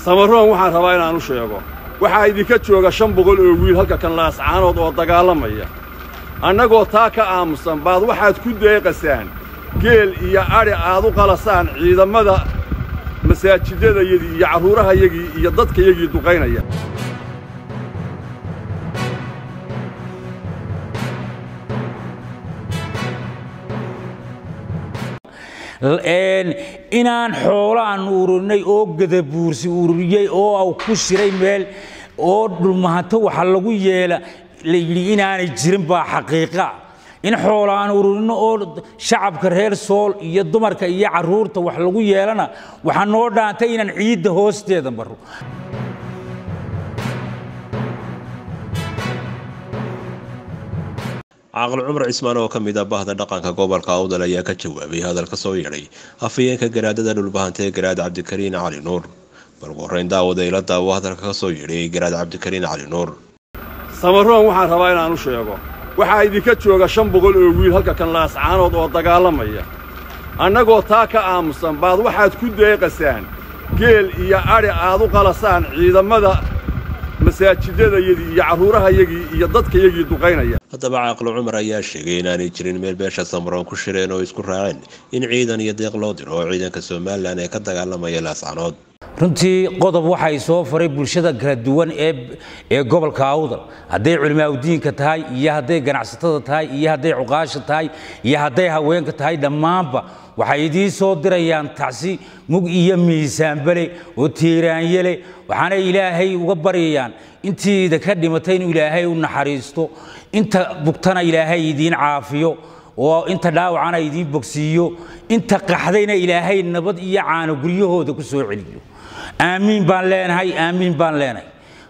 samaroon waxaan rabaa inaan u sheego waxaa idinka jooga shan boqol oo wiil halka kan laascaanood oo dagaalamaya annagoo taa ka aamusan baad waxaad ku deeqasaan geel iyo adhi aad u qalasaan ciidammada masaajidadayadii iyo carruurahayagii iyo dadkayagii duqaynaya inaan xoolo aan ururinay oo gadabuursi ururiyey oo aw ku shiray meel oo dhulmahanto waxa lagu yeela la yidhi inaanay jirin baa xaqiiqa in xoolo aan ururino oo shacabka reer sool iyo dumarka iyo carruurta wax lagu yeelana waxaa noo dhaantay inaan ciidda hoosteeda maro caaqil cumar cismaan oo ka mid ah bahda dhaqanka gobolka awdal ayaa ka jawaabay hadal ka soo yeedhay afhayeenka garaadada dhulbahantee garaad cabdikariin cali nuur bal qorayn daawada ila daawo hadalka ka soo yeedhay garaad cabdikariin cali nuur samaroon waxaan rabaa inaan u sheego waxaa idinka jooga shan boqol oo wiil halka kan laascaanood oo dagaalamaya annagoo taa ka aamusan baad waxaad ku deeqasaan geel iyo adhi aad u qalasaan ciidammada masaajidadayadii iyo carruurahayagii iyo dadkayagii duqaynaya haddaba caaqil cumar ayaa sheegay inaanay jirin meel beesha samaroon ku shireen oo isku raaceen in ciidan iyo deeq loo diro oo ciidanka somalilan ee ka dagaalamaya laascanood runtii qodob waxay soo faray bulshada kala duwan ee gobolka awdal hadday culimaaudiinka tahay iyo hadday ganacsatada tahay iyo hadday cuqaasha tahay iyo hadday haweenka tahay dhammaanba waxay idiin soo dirayaan tacsi mug iyo miisaanbale oo tiiraanyele waxaana ilaahay uga baryayaan intiida ka dhimatay inuu ilaahay u naxariisto inta bugtana ilaahay idiin caafiyo oo inta dhaawacana idiin bogsiiyo inta qaxdayna ilaahay nabad iyo caano guryahooda ku soo celiyo aamiin baan leenahay aamiin baan leenahay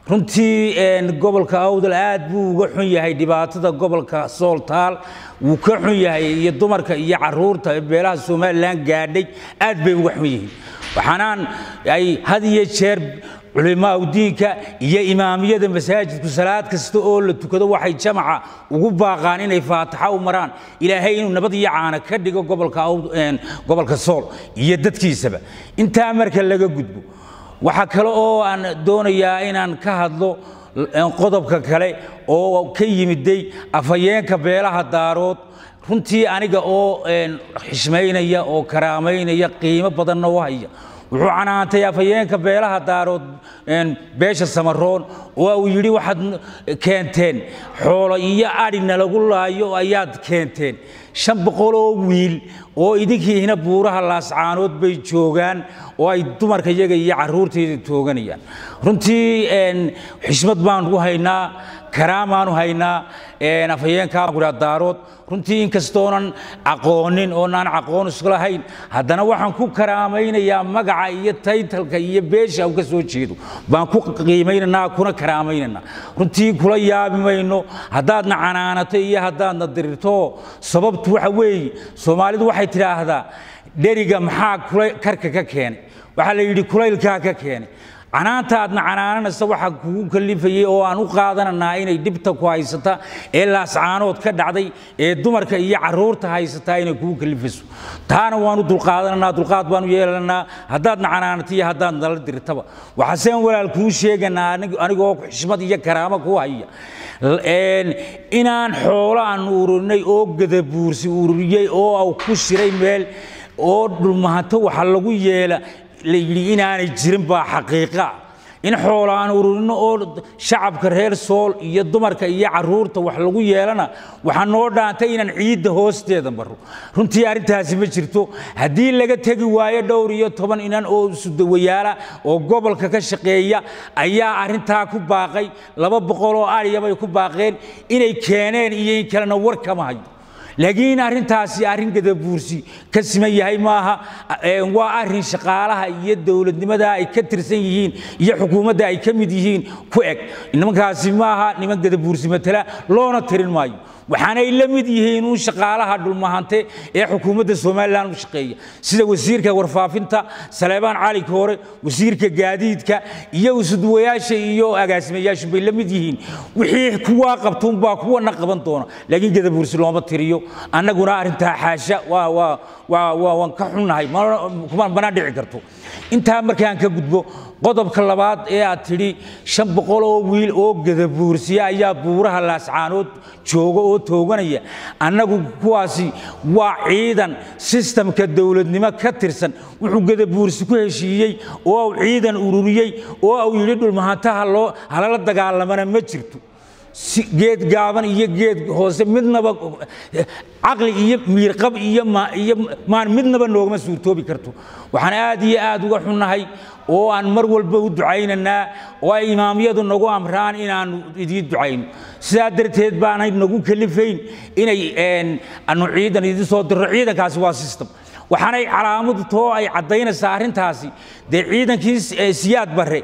runtii gobolka awdal aad buu uga xun yahay dhibaatada gobolka sooltaal wuu ka xun yahay iyo dumarka iyo caruurta beelaha somalilan gaadhay aad bay uga xun yihiin waxaanaan ay had iyo jeer culimaa diinka iyo imaamiyada masaajidku salaad kasta oo la tukado waxay jamaca ugu baaqaan inay faataxa u maraan ilaahay inuu nabad iyo caana ka dhigo gobolka sool iyo dadkiisaba intaa marka laga gudbo waxaa kale oo aan doonayaa inaan ka hadlo qodobka kale oo ka yimiday afhayeenka beelaha daarood runtii aniga oo xishmaynaya oo karaamaynaya qiimo badanna u haya wuxuu canaantay afhayeenka beelaha daarood beesha samaroon oo uu yidhi waxaad keenteen xoolo iyo adhina lagu laayo ayaad keenteen shan boqol oo wiil oo idinkiina buuraha laascaanood bay joogaan oo ay dumarka iyaga iyo carruurtayda tooganayaan runtii xishmad baan u haynaa karaamaanu haynaa afhayeenka daarood runtii inkastoonan aqoonin oonaan aqoon isku lahayn haddana waxaan ku karaamaynayaa magaca iyo taytalka iyo beesha u ka soo jeedo baan ku qiimaynaynaa kuna karaamaynanaa runtii kula yaabi mayno haddaadna canaanato iyo haddaadna dirirto sababtu waxa weeye soomaalidu waxay tidhaahdaa dheriga maxaa karka ka keenay waxaa la yidhi kulaylkaa ka keenay canaanta aadna canaananaysa waxaa kugu kalifayey oo aan u qaadananaa inay dhibta ku haysata ee laascaanood ka dhacday ee dumarka iyo caruurta haysataa inay kugu kalifayso taana waanu dulqaadananaa dulqaad baanu yeelanaa haddaadna canaanata iyo haddaad nala dirtaba waxaaseen walaal kuu sheeganaa anigoo xishmad iyo karaamo ku haya inaan xoolo aan ururinay oo gadabuursi ururiyey oo aw ku shiray meel oo dhulmahanto waxa lagu yeela la yidhi inaanay jirin baa xaqiiqa in xoolo aan ururino oo shacabka reer sool iyo dumarka iyo carruurta wax lagu yeelana waxaa noo dhaantay inaan ciidda hoosteeda maro runtii arrintaasi ma jirto haddii laga tegi waayo dhowr iyo toban inan oo sudawayaala oo gobolka ka shaqeeya ayaa arrintaa ku baaqay laba boqol oo ariya bay ku baaqeen inay keeneen iyo in kalena war kama hayo laakiin arrintaasi arrin gadabuursi ka siman yahay maaha waa arrin shaqaalaha iyo dowladnimada ay ka tirsan yihiin iyo xukuumadda ay ka mid yihiin ku eg nimankaasi maaha niman gadabuursi matala loona tirin maayo waxaanay la mid yihiin uun shaqaalaha dhulmahante ee xukuumadda somalilan u shaqeeya sida wasiirka warfaafinta saleebaan cali koore wasiirka gaadiidka iyo usudwayaasha iyo agaasimayaashu bay la mid yihiin wixii kuwaa qabtuunbaa kuwana qaban doona laakiin gadabuursi looma tiriyo annaguna arrintaa xaasha waan ka xunnahay mana dhici karto intaa markaan ka gudbo qodobka labaad ee aad tidhi shan boqol oo wiil oo gadabuursiya ayaa buuraha laascaanood jooga oo tooganaya annagu kuwaasi waa ciidan sistamka dowladnimo ka tirsan wuxuu gadabuursi ku heshiiyey oo uu ciidan ururiyey oo uu yidhi dhulmahantaha loo halala dagaalamana ma jirto geed gaaban iyo geed hoose midnaba caqli iyo miirqab iyo iyo maan midnaba noogama suurtoobi karto waxaan aad iyo aad uga xunnahay oo aan mar walba u ducaynaynaa oo ay imaamyadu nagu amraan inaannu idiin ducayno sidaa darteed baanay nagu kalifayn inay anu ciidan idin soo dirro ciidankaasi waa system waxaanay calaamadu too ay caddaynaysaa arrintaasi dee ciidankii siyaad barre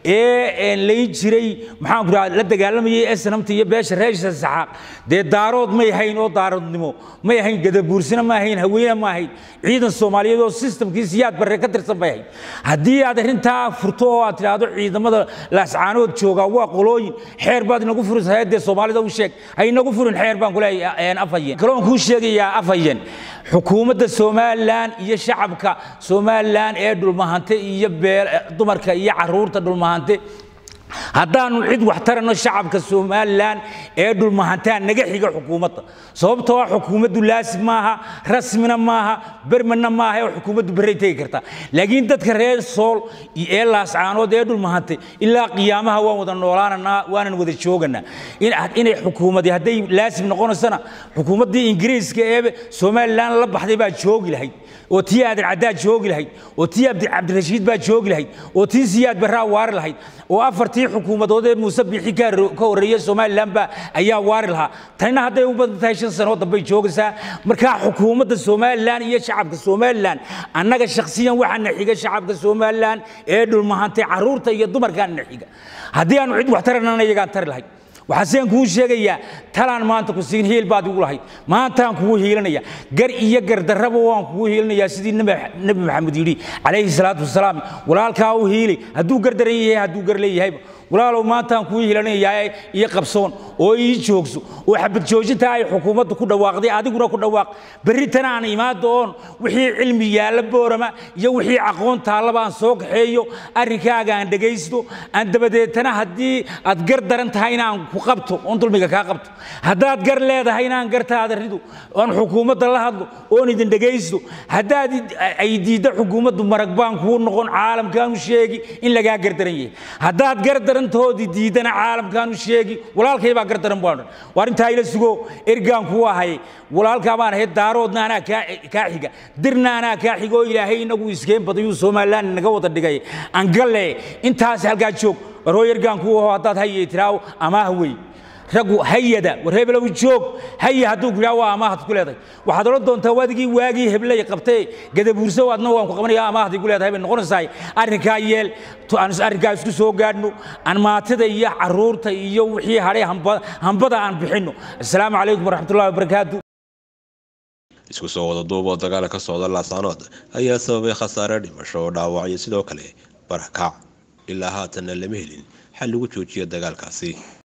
ee layn jiray maxaanku raa la dagaalamayay esnamta iyo beesha reesha saxaaq dee daarood may hayn oo daaroodnimo may ahayn gadabuursina ma ahayn haweene ma ahayn ciidan soomaaliyeed oo sistamkii siyaad barre ka tirsan bay ahayd haddii aad arrintaa furto oo aad tidhaahdo ciidamada laascaanood joogaa waa qolooyin xeer baad inagu furisahay dee soomaalida u sheeg ha inagu furin xeer baan kuleeyahay afhayen kaloon kuu sheegayaa afhayen xukuumadda somalilan iyo shacabka somalilan ee dhulmahante iyo dumarka iyo caruurta dhulmahante haddaanu cid wax taranno shacabka somalilan ee dhulmahantaa naga xiga xukuumadda sababtoo ah xukuumaddu laasib maaha rasmina maaha bermanna maaha ee xukuumaddu berray tegi kartaa laakiin dadka reer sool ee laascaanood ee dhulmahante ilaa qiyaamaha waan wada noolaananaa waanan wada jooganaa inay xukuumadii hadday laasib noqonaysana xukuumaddii ingiriiska ee somalilan la baxday baa joogi lahayd oo tii aadan caddaa joogi lahayd oo tii cabdirashiid baa joogi lahayd oo tii siyaad barraa waari lahayd oo afartii xukuumadood ee muuse biixi ka horreeyey somalilan baa ayaa waari lahaa tanina hadday u badan tahay shan sanoo dambay joogaysaa markaa xukuumadda somalilan iyo shacabka somalilan annaga shakhsiyan waxaana xiga shacabka somalilan ee dhulmahantay carruurta iyo dumarkaana xiga haddii aanu cid wax taranana iyagaan tari lahayd waxaaseen kuu sheegayaa talaan maanta ku siin hiil baad igu lahayd maantaan kugu hiilanaya gar iyo gardarraba waan kugu hiilanayaa sidii nebi maxamed yidhi calayhi salaatu wasalaam walaalkaa u hiili hadduu gar daran yahay hadduu gar leeyahayba walaalow maantaan kuu hiilanayaa iyo qabsoon oo ii joogso oo xabad joojinta ay xukuumaddu ku dhawaaqday adiguna ku dhawaaq berritana aan imaado oon wixii cilmi yaalla boorama iyo wixii aqoon taallaba aan soo kaxeeyo arrinkaaga aan dhegaysto aan dabadeetana haddii aad gar daran tahay inaan ku qabto oon dulmiga kaa qabto haddaad gar leedahay inaan gartaada rido oon xukuumadda la hadlo oon idin dhegaysto haddaad ay diidda xukuumaddu marag baan kuu noqon caalamkaanu sheegi in lagaa gardaran yahay haddaad gar darantoodii diidana caalamkaanu sheegi walaalkay baa gar daran baan waa arrintaa ila sugo ergaan kuu ahay walaalkaa baan ahayd daaroodna anaa kaa xiga dirna anaa kaa xiga oo ilaahay inagu iskeen badayuu somalilan naga wada dhigay angalle intaas halkaa joog warhoo ergaan kuu aho haddaad hayay tiraawo amaah wey raggu hayada war hebelow joog haya hadduu ku yidhaha waa amaahad ku leedahay waxaad odhan doontaa wadigii waagii hebley qabtee gadabuurso adna waan ku qabanaya amaahadii ku leedahay bay noqonaysaay arrinkaa yeel arrinkaa isku soo gaadhno aan maatida iyo carruurta iyo wixii hadhay hambada aan bixinno assalaamu calaykum waraxmatullahi wabarakaatu isku soo wada duub oo dagaala ka socda laascaanood ayaa sababay khasaare dhimasho oo dhaawacyo sidoo kale barakac ilaa haatanna lama helin xal lagu joojiyo dagaalkaasi